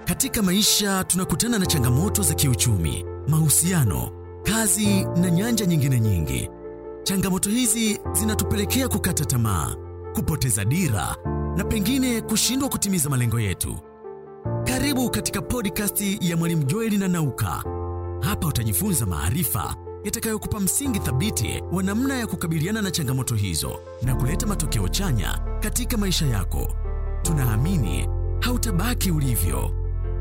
Katika maisha tunakutana na changamoto za kiuchumi, mahusiano, kazi na nyanja nyingine nyingi. Changamoto hizi zinatupelekea kukata tamaa, kupoteza dira na pengine kushindwa kutimiza malengo yetu. Karibu katika podcast ya Mwalimu Joeli na Nauka. Hapa utajifunza maarifa yatakayokupa msingi thabiti wa namna ya kukabiliana na changamoto hizo na kuleta matokeo chanya katika maisha yako. Tunaamini hautabaki ulivyo.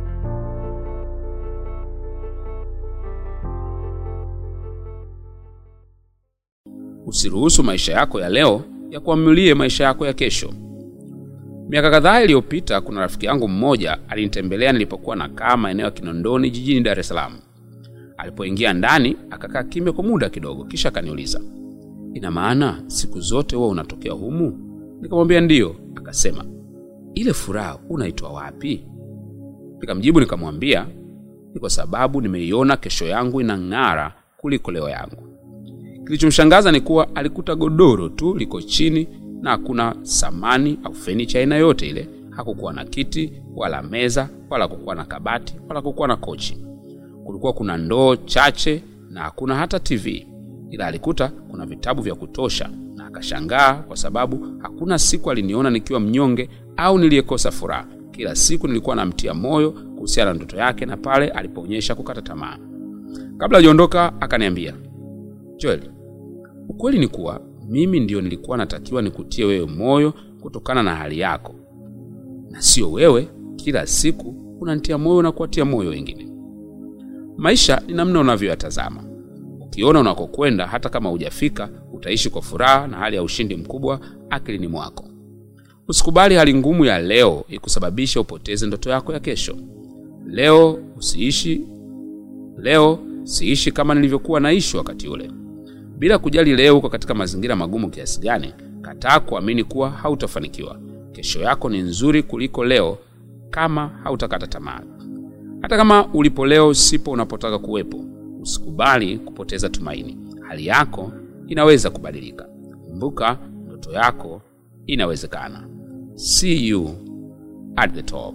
Usiruhusu maisha yako ya leo ya kuamulie maisha yako ya kesho. Miaka kadhaa iliyopita, kuna rafiki yangu mmoja alinitembelea nilipokuwa nakaa maeneo ya Kinondoni jijini Dar es Salaam. Alipoingia ndani, akakaa kimya kwa muda kidogo, kisha akaniuliza, ina maana siku zote huwa unatokea humu? Nikamwambia ndiyo. Akasema, ile furaha unaitwa wapi? Nikamjibu nikamwambia, ni kwa sababu nimeiona kesho yangu inang'ara kuliko leo yangu. Kilichomshangaza ni kuwa alikuta godoro tu liko chini na hakuna samani au fenicha aina yote ile. Hakukuwa na kiti wala meza wala kukuwa na kabati wala kukuwa na kochi. Kulikuwa kuna ndoo chache na hakuna hata TV, ila alikuta kuna vitabu vya kutosha, na akashangaa kwa sababu hakuna siku aliniona nikiwa mnyonge au niliyekosa furaha. Kila siku nilikuwa namtia moyo kuhusiana na ndoto yake na pale alipoonyesha kukata tamaa. Kabla hajaondoka akaniambia, Joel, ukweli ni kuwa mimi ndiyo nilikuwa natakiwa nikutie wewe moyo kutokana na hali yako, na sio wewe kila siku unanitia moyo na kuwatia moyo wengine. Maisha ni namna unavyoyatazama. Ukiona unakokwenda, hata kama hujafika, utaishi kwa furaha na hali ya ushindi mkubwa akilini mwako. Usikubali hali ngumu ya leo ikusababisha upoteze ndoto yako ya kesho. Leo usiishi leo, siishi kama nilivyokuwa naishi wakati ule. Bila kujali leo uko katika mazingira magumu kiasi gani, kataa kuamini kuwa hautafanikiwa. Kesho yako ni nzuri kuliko leo kama hautakata tamaa. Hata kama ulipo leo sipo unapotaka kuwepo, usikubali kupoteza tumaini. Hali yako inaweza kubadilika. Kumbuka, ndoto yako inawezekana. See you at the top.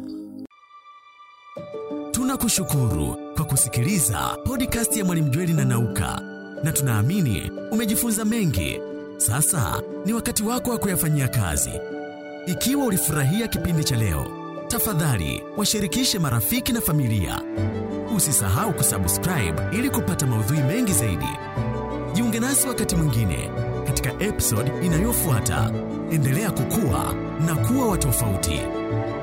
Tunakushukuru kwa kusikiliza podcast ya Mwalimu Jweli na Nauka, na tunaamini umejifunza mengi. Sasa ni wakati wako wa kuyafanyia kazi. Ikiwa ulifurahia kipindi cha leo, tafadhali washirikishe marafiki na familia. Usisahau kusubscribe ili kupata maudhui mengi zaidi. Jiunge nasi wakati mwingine katika episode inayofuata. Endelea kukua na kuwa wa tofauti.